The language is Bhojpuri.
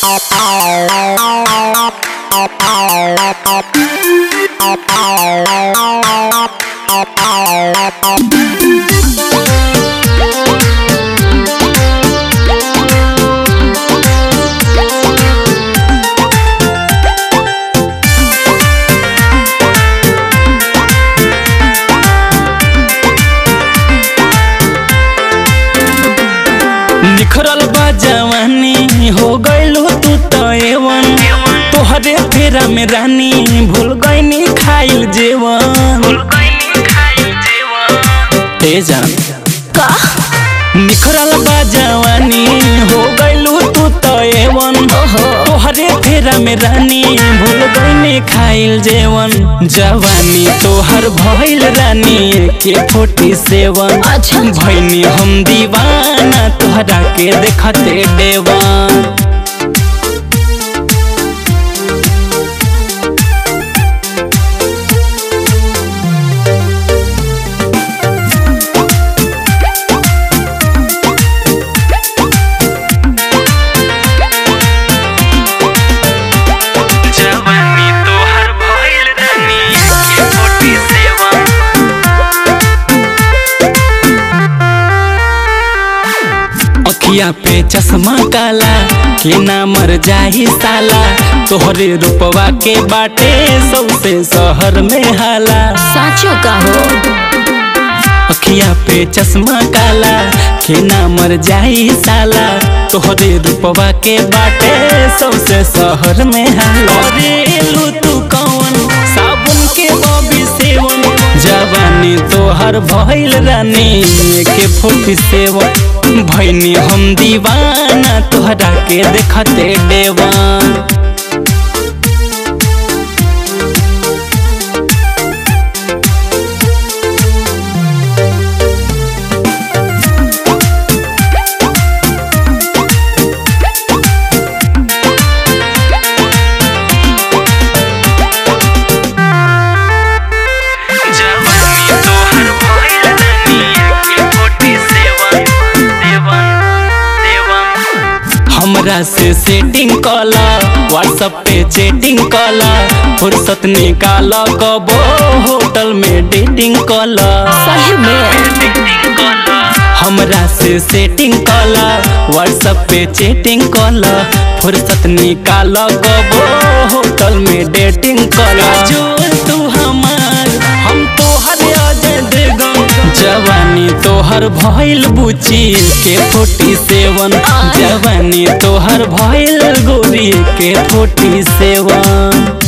निखरल बा जवानी हो गइल तू तो एवन तोहरे फेरा में रानी भूल गईनी खाइल जेवन ए जान का निखरल बा जवानी हो गइल तू तो एवन ओहो तोहरे फेरा में रानी भूल गईनी खाइल जेवन जवानी तोहर भइल रानी के फोर्टी सेवन अच्छा। भैनी हम दीवाना तोहरा के देखते देवान जवानी तोहर भइल रानी के फोर्टी सेवन अखिया पे चश्मा काला के ना मर जाही साला तोहरे रूपवा के बाटे सबसे शहर में हाला साचो का हो अखिया पे चश्मा काला के ना मर जाही साला तोहरे रूपवा के बाटे सबसे शहर में हाला अरे लू तू कौन साबुन के बॉबी सेवन जवानी तोहर भइल रानी के फोर्टी सेवन भैनी हम दीवाना तोहरा के देखते देवान जवानी तोहर भइल रानी के फोर्टी सेवन सेवन सेवन हमरा से सेटिंग कला व्हाट्सएप पे चैटिंग कला फुर्सत निकाल कबो होटल में डेटिंग कला सही में हमरा से सेटिंग कला व्हाट्सएप पे चैटिंग कला फुर्सत निकाल कबो होटल में डेटिंग कला जो तू हमार हम तोहर अजय देगम जवानी तोहर भइल बुची के फोर्टी सेवन जवानी तोहर भइल गोरी के फोर्टी सेवन